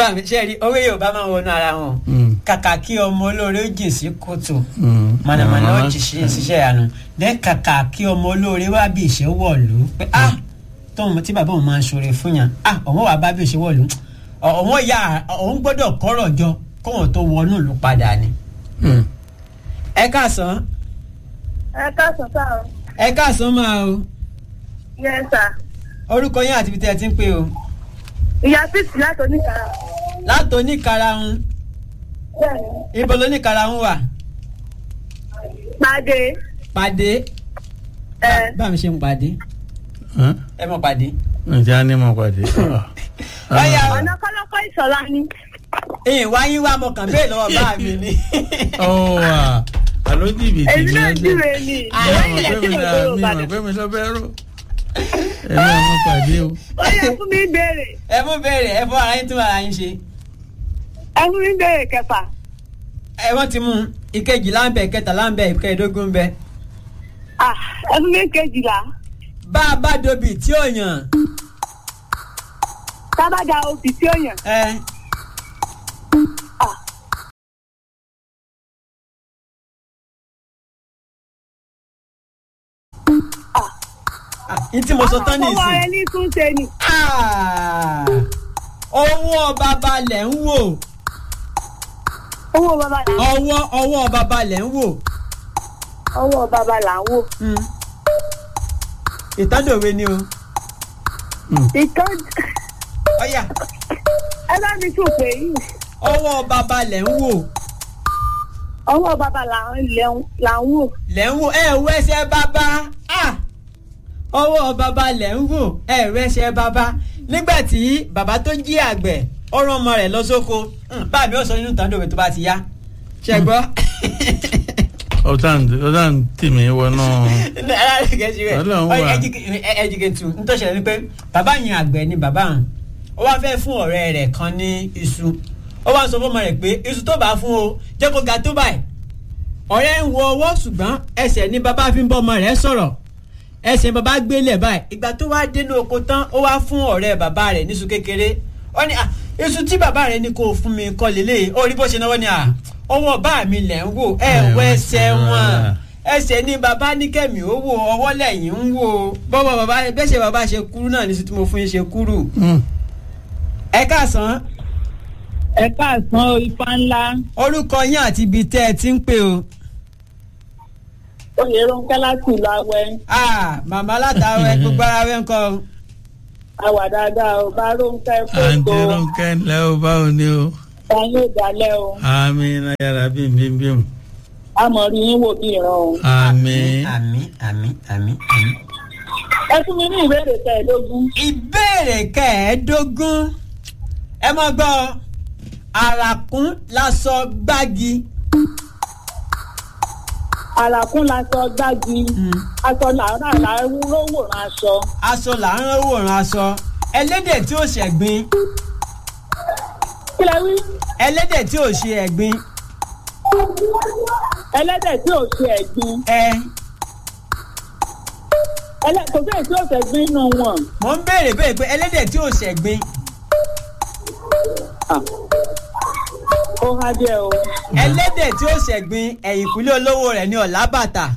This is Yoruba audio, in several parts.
bá mi ṣe rí owó yorùbá máa ń wọnú ara wọn Mm. kàkà kí ọmọ olóore ó jìn sí kòtò Mm. mọ̀nàmọ́ná ó Mọ̀nàmọ́ná jì sí ṣiṣẹ́ ìyanu dẹ́ kàkà kí ọmọ olóore wá bí ìṣe wọ̀lú pé ah tóun tí bàbá òun máa ń ṣoore fún yàn ah òun wà bá bí ìṣe wọ̀lú òun yà òun gbọ́dọ̀ kọ́rọ̀ jọ kóun tó wọnú ìlú padà ni. Mm. ẹ káàsán ẹ káàsán sáà o. ẹ káàsán máa o yes sir. orúkọ yín àti ibi tí ẹ ti ń pè o ìyá fíìsì láti oníkàrà. látò oníkarahun bẹ́ẹ̀ni. ibo lóníkarahun wà pàdé. pàdé ẹ bá mi ṣe ń pàdé Hàn? ẹ mọ pàdé. ǹjẹ́ a ní mọ̀ pàdé. Ọ̀yá o. ọ̀nà kọ́lọ́kọ́ ìṣọ̀lá ni. ìyìn wáyé wá mo kàn bẹ́ẹ̀ lọ́wọ́ bá mi ni. ó wà àló jìbìtì èmi ni náà ẹgbẹ́. jíire ni. Àwọn mi ilẹ̀ ò tí pé mi mo là gbòòrò mi ò padà. pé mi lọ bẹ́ẹ̀ rò. ẹ̀mí àwọn pàdé o. ó yẹ fún mi béèrè. ẹ mú béèrè ẹ fọ ara yín tún ara yín ṣe. ẹ fún mi béèrè kẹfà. ẹ wọ́n ti mú un. ìkejì láǹbẹ̀ kẹta láǹbẹ̀ ìkẹẹ̀dógún bẹ. ah ẹ fún mi kejìlá. bá a bá dobi tí ò yàn. tábàdà obì tí ó yàn. ẹ ah ah, ní tí mo sọ tán ní ọwọ́ rẹ ìsìn. ní tún ṣe ni. Ah, owó bàbá lẹ̀ ń wò owó bàbá là ń ọwọ́ ọwọ́ bàbá lẹ̀ ń wò. ọwọ́ bàbá là ń wò. Mm. ìtọ́dọ̀wé ni o. ìkan ọ̀yà ẹ bá mi tún pè yìí. ọwọ́ bàbá lẹ̀ ń wò. ọwọ́ bàbá là ń lẹ̀- là ń wò. lẹ̀ ń wò ẹ wo ẹsẹ̀ bàbá Ah! ọwọ́ bàbá lẹ̀ ń wò ẹ wo ẹsẹ̀ bàbá nígbà tí bàbá tó jí àgbẹ̀ ọ̀rọ̀ ọmọ rẹ̀ lọ sóko Hmm, báàbí ó sọ nínú ìtọ́dọ̀wé tó bá ti yá ṣe gbọ́. ọ̀tá ń tì mí wọnú. Ọlọ́run wà. ẹjìkẹtù ntọ́ṣẹ̀lẹ̀ ni pé bàbá yẹn àgbẹ̀ ni bàbá hàn ó wá fẹ́ fún ọ̀rẹ́ rẹ̀ kan ní iṣu ó wá sọ fọmọ rẹ̀ pé iṣu tó bá fún o jẹ́ kó ga tó báyìí ọ̀rẹ́ ń wo ọwọ́ ṣùgbọ́n ẹsẹ̀ ni bàbá fi ń bọ́ ọmọ rẹ̀ sọ̀rọ̀ ẹsẹ̀ bàbá gbélé báyìí ìgbà tó wá dénú oko tán ó wá fún ọ̀rẹ́ bàbá rẹ̀ níṣu kékeré ó ní "Ah, iṣu tí bàbá rẹ̀ ní kó fún mi kọ́ lélẹ̀ ó rí bó ṣe náwó ni à ọwọ́ bá mi lẹ̀ ń wò ẹ̀ wọ ẹsẹ̀ wọn ẹsẹ̀ ní bàbá ní kẹ́mi ó wò ọwọ́ lẹ́yìn ń wò bọ́wọ́ bàbá bẹ́sẹ̀ bàbá ṣe kúrú náà ní sí tí mo fún yín ṣe kúrú ẹ káàsán ẹ káàsán o ifá ńlá. orúkọ yín àti ibi tẹ́ ẹ ti ń pè o. oyè ronke láti ìlú awẹ. Ah, màmá látàwẹ gbogbo ara wẹ ńkọ́ o. àwà dáadáa o bá ronke àǹtí fóso. ronke ńlẹ́ o báwo ni o. táyé ìdálẹ́ o. àmì náyàrá bíi bímbím. àmọ̀rí yín wò bí ìran o. àmì. àmì àmì àmì àmì. ẹ fún mi ní ìbéèrè kẹẹ̀ẹ́dógún. ìbéèrè kẹẹ̀ẹ́dógún ẹ mọ gbọ́ àràkún lásọ gbági. àlàkún la sọ gbági. aṣọ làárà làárọ̀ wòran aṣọ. aṣọ là ń wòran aṣọ ẹlẹ́dẹ̀ tí ò ṣẹ̀gbin kí lẹ wí. ẹlẹ́dẹ̀ tí ò ṣe ẹ̀gbin ẹlẹ́dẹ̀ tí ò ṣe ẹ̀gbin. ẹ ẹlẹ́ kò sí èyí tí ò ṣẹ̀gbin nínú wọn. mò ń béèrè béèrè pé ẹlẹ́dẹ̀ tí ò ṣẹ̀gbin ó há díẹ̀ o. ẹlẹ́dẹ̀ tí ò ṣẹ̀gbin ẹ̀yìnkùlé olówó rẹ̀ ní ọ̀là bàtà.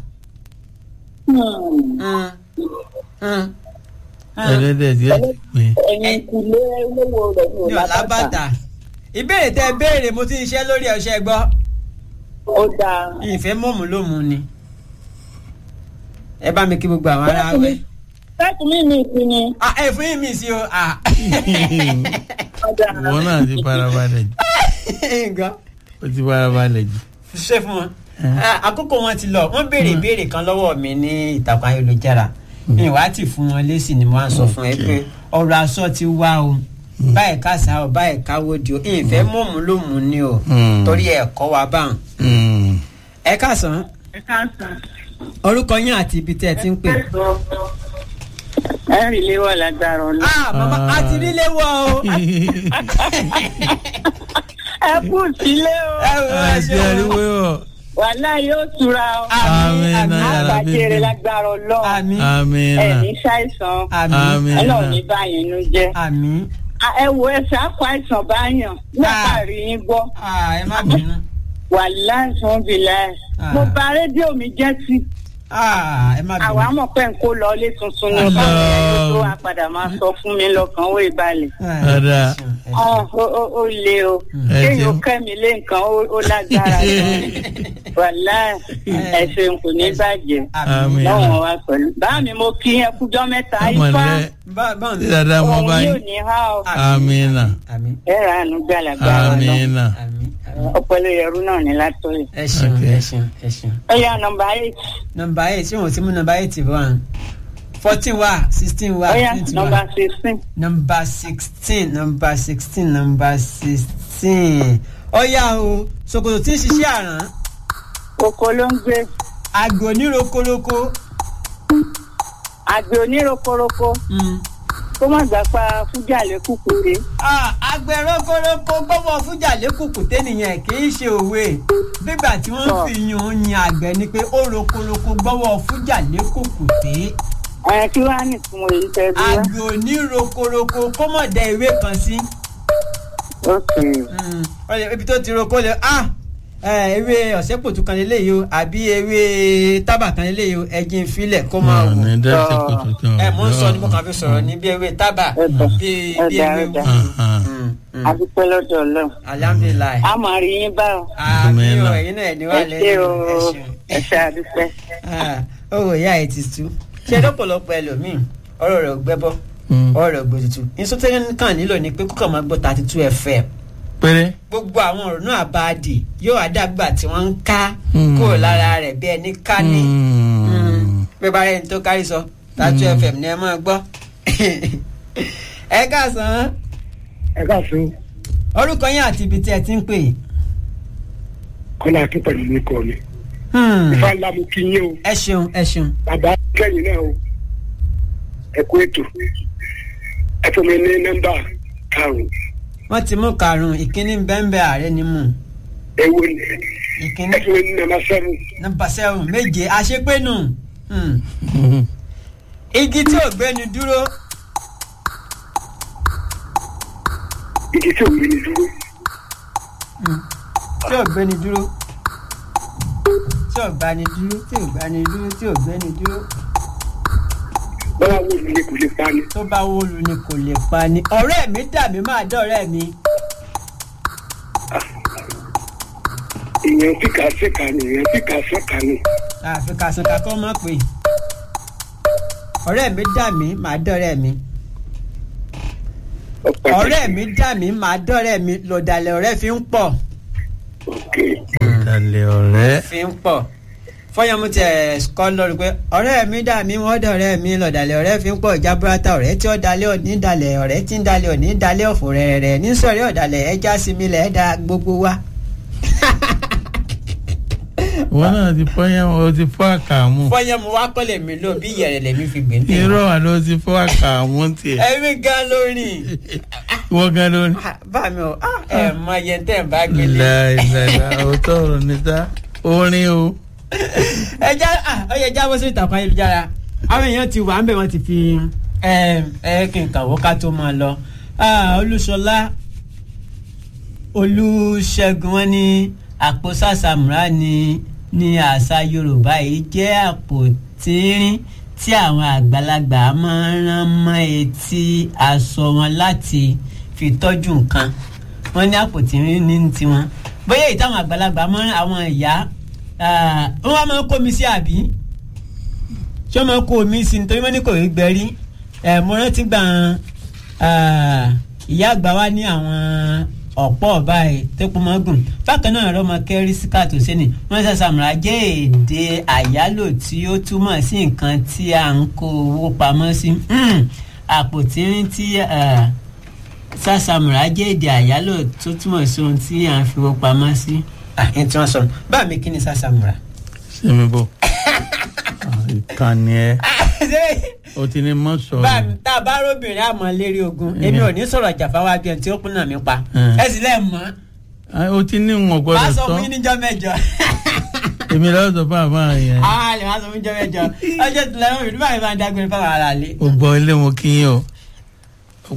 Hmm. Mm. Mm. ẹlẹ́dẹ̀ díẹ̀ pé. ẹ̀yin kùlé olówó rẹ̀ ní ní ọ̀là ọ̀làbàtà. bàtà. ìbéèrè tẹ béèrè mo ti ń ṣe lórí ọṣẹ gbọ́ ó dáa. ìfẹ́ mọ̀mú ló mú ni. ẹ bá mi kí gbogbo àwọn ará wẹ̀. fẹ́ẹ̀kì mi mi sí ni. Ah, ẹ fún yín mi sí o. Ah. ọ̀dà. wọn náà ti farabalẹ̀ jù. nǹkan ó ti farabalẹ̀ jù. ṣe fún wọn. Ah, àkókò wọn ti lọ wọn béèrè ìbéèrè kan lọ́wọ́ mi ní ìtàkùn ayélujára mi wá ti fún wọn lésì ni mo á sọ fún ẹ pé ọ̀rọ̀ aṣọ ti wá o báyìí ká sá o báyìí ká wòdì o ìfẹ́ mọ̀mú ló mú ni o Mm. torí ẹ̀ kọ́ wa báwọn. Mm. ẹ káàsán ẹ káàsán. orúkọ yín àti ibi tẹ́ ẹ ti ń pè. ẹ rí léwọ́ lágbára ọ̀la. ah mama Ah. a ti rí léwọ́ o. ẹ kú sílé o. ẹ wò ẹ àti ṣe ariwo o. yọ. wàhálà yóò tura o. àmín Àmín àmín náà. yàrá àgbàjẹrẹ bíbí. lágbára ọlọ́run. àmín àmì ẹ náà. ní ṣàìsàn. àmín àmì ọlọ́run náà. ní báyìí nú jẹ́. àmín ẹ wo ẹ ṣàkó àìsàn báyàn látàrí yín gbọ́ Ah, ẹ má bínú. wà láìsàn bìlà ẹ Ah. mo bà rédíò mi jẹ́ sí Ah, ẹ má bínú. àwa mọ̀ pé n kó lọ ilé tuntun ní Allah. báwo ẹni tó wá padà máa sọ fún mi lọ́kàn ó ìbalẹ̀. Ah, Ọ̀dà. ẹ ṣeun, ẹ ṣeun. Ọ̀, ó ó- ó le o Ẹ kéèyàn jẹun. kẹ́mi lé nǹkan ó ó lágbára gan wàhálà ẹ̀sìn kò ní bàjẹ́ Àmín. lọ́wọ́n wa pẹ̀lú. báà mi mo kí ẹ kújọ́ mẹ́ta ọmọ ifá rẹ Bá- báwo ni? tí dáadáa mọ òun yóò báyìí. ní há o Amina. Àmín. ẹ rà ánú gbàlagbà lọ Amina. Àmín. Àmín. ọpẹlẹ ẹrú náà ní látọyè. ẹ ṣeun Okay. ẹ ṣeun ẹ ṣeun. ó yá nọ́mbà eight nọmba eight ṣé wọn ti mú nọmba eight wá fourteen wá sixteen wá ó yá twenty nọ́mbà wá sixteen nọmba sixteen nọmba sixteen nọmba sixteen ọyá o ṣòkòtò tí ń ṣiṣẹ́ àrán oko ló ń gbé àgbò onírokoroko àgbẹ̀ onírokoroko mm. kó má gbà pa fújà lẹ́kùkùté Ah, àgbẹ̀ rokoroko gbọ́wọ́ fújà lẹ́kùkù tẹ́nìyàn kì í ṣe òwe bígbà tí wọ́n Sọ. fi yun yin àgbẹ̀ ni pé ó rokoroko gbọ́wọ́ fújà lẹ́kùkù tẹ́ ẹ kí wàá nìtumọ̀ èyí tẹ́ bí wá. àgbẹ̀ onírokoroko kó mọ̀ dẹ ewé kan sí. ok Mm, ọ̀lẹ̀ ibi tó ti roko lẹ ah ẹ, ewé ọ̀sẹ́pòtù kan lélẹ́yìí o àbí ewé tábà kan lélẹ́yìí o ẹ̀jìn filẹ̀ kó máa wò. ní dẹ́sẹ̀ kòtò kan. ẹ mò ń sọ ni mo kàn fi sọ̀rọ̀ ní bí ewé tábà Ẹ̀dá. bí bí Ẹ̀dá, ewé ẹ̀dá. wù. Ah, Mm, mm. adúpẹ́ lọ́dọ̀ ọlọ́run alhamdulilayi. a máa rí yín báwo àmì o Amen. ẹ̀yin náà ẹni wà ẹ ṣé lẹ́yìn o ẹ ṣeun. ẹ ṣe àdúpẹ́. Ah, owó ìyá ẹ ti tú ṣé lọ́pọ̀lọpọ̀ ẹlòmíì ọ̀rọ̀ rẹ̀ ò gbẹ́bọ́ Mm. ọ̀rọ̀ rẹ̀ ò gbòtútù ìsọtẹ́rẹ́ kan nílò ni pé kókò máa gbọ́ thirty two fm péré. gbogbo àwọn ọ̀rọ̀ náà bá dì yóò àdàgbà tí wọ́n ń ká Mm. kúrò lára rẹ̀ bí ẹni ká ní Mm. pé bá rẹ̀ ní tó kárí sọ thirty two fm ni ẹ máa gbọ́ ẹ káàsán ẹ káàsán orúkọ yín àti ibi tí ẹ ti ń pè kọ́lá akín pẹ̀lú mi kọ́ mi. Hmm, ifá ńlá mo kí yín o ẹ ṣeun ẹ ṣeun bàbá kẹ́yìn náà o ẹ kú ètò ẹ fún mi ní nọ́mbà karùn-ún wọ́n ti mú karùn-ún ìkíní bẹ́ńbẹ́ ààrẹ ni mú ewo ni ìkíní ẹ fún mi ní nọ́mbà sẹ́rù nọ́mbà sẹ́wọ̀n méje àṣepénu Hmm. Mm. igi tí ò gbéni dúró igi tí ò gbé ní dúró tí ò gbéni dúró tí ò gbani dúró tí ò gbani dúró tí ò gbéni dúró báwa wo mi ni kò lè pa ni tó bá wóolu ni kò lè pa ni ọ̀rẹ́ mi dàbí máa dọ̀rẹ́ mi èèyàn tí kà á ṣèkà ni èèyàn tí kà á ṣèkà ni àfi kàṣùkà kọ́ mọ̀ pé ọ̀rẹ́ mi dà mí máa dọ̀rẹ́ mi ọ̀pá ọ̀rẹ́ mi dà mí máa dọ̀rẹ́ mi lọ̀dàlẹ̀ ọ̀rẹ́ fi ń pọ̀ ok dalẹ̀ ọ̀rẹ́. fi ń pọ̀ fọyọ́mù tiẹ̀ kọ́ lórí pé ọ̀rẹ́ mi dà mí wọ́n dọ̀rẹ́ mi lọ̀dàlẹ̀ ọ̀rẹ́ fi ń pọ̀ jaburata ọ̀rẹ́ tí ó dalẹ̀ òní dalẹ̀ ọ̀rẹ́ tí ń dalẹ̀ òní dalẹ̀ ọ̀fọ̀ rẹ̀ rẹ̀ ní sọ̀rí ọ̀dàlẹ̀ ẹja sinmi lẹ̀ ẹ̀ da gbogbo wa. wọn náà ti fọ́ yẹn o ti fọ́ àkàmú. fọyọ́mù wa kọ́ lèmi lò bí ìyẹ̀rẹ̀ lèmi fi gbé ń tẹ̀. irọ́ wa ló ti fọ́ àkàmú tiẹ̀. ẹ̀mí gan lórí wọ́n gan ló ní. bá mi ò ẹ̀ mọ iye tẹ́ ẹ̀ bá gbélé. ìlàìlàìlà òótọ́ ọ̀rọ̀ níta orin o. ẹ já ọ yẹ jábọ́ sí ìtàkùn ayélujára àwọn èèyàn ti wà ń bẹ̀ wọ́n ti fi ẹ ẹ kí n kàwọ́ ká tó máa lọ Ah, olúṣọlá olùṣègùn wọn ní àpò sàṣàmùrà ní ní àṣà yorùbá yìí jẹ́ àpò tínrín tí àwọn àgbàlagbà máa ń rán mọ́ etí aṣọ wọn láti fi tọ́jú nǹkan wọ́n ní àpò tínrín ní tiwọn bóyá èyí táwọn àgbàlagbà máa ń àwọn ìyá ah, wọ́n wá máa ń kó mi sí àbí ṣé wọ́n máa ń kó mi sí nítorí wọ́n ní kò rí gbẹ̀rí ẹ̀ mo rántí gbà ah, ìyá àgbà wa ní àwọn ọ̀pọ̀ báyìí tẹ́kun máa gùn bákan náà rọ́mọ kẹ́rí síkàtò sẹ́ni wọ́n ṣe sàmùrà jẹ́ èdè àyálò tí ó túmọ̀ sí nǹkan tí à ń kó owó pamọ́ sí Hmm, àpò tírín tí ah, sàṣàmùrà jẹ́ èdè àyálò tó túmọ̀ sí ohun tí à ń fi owó pamọ́ sí. àyìn tí wọ́n sọ báà mi kí ni sàṣàmùrà. sẹ́mi bò. ìkànnì ẹ o ti ní mọ́ sọ̀rọ̀. bá mi tá a bá róbìnrin àmọ́ lérí ogun èmi ò ní sọ̀rọ̀ jàfáwá bí ẹni tí ó kún náà mi pa Mm. ẹ sì lẹ́ẹ̀ mọ́ Ah, o ti ní wọn wàá gbọ́dọ̀ sọ sọ fún yín níjọ́ mẹ́jọ èmi lọ́wọ́ sọ fún àbá yẹn. àwọn àlè wàá sọ fún níjọ́ mẹ́jọ ọjọ́ tó lẹ́wọ̀n ìdúbà yìí máa ń dágbére fáwọn ará lé. o gbọ́ ilé mo kí yín o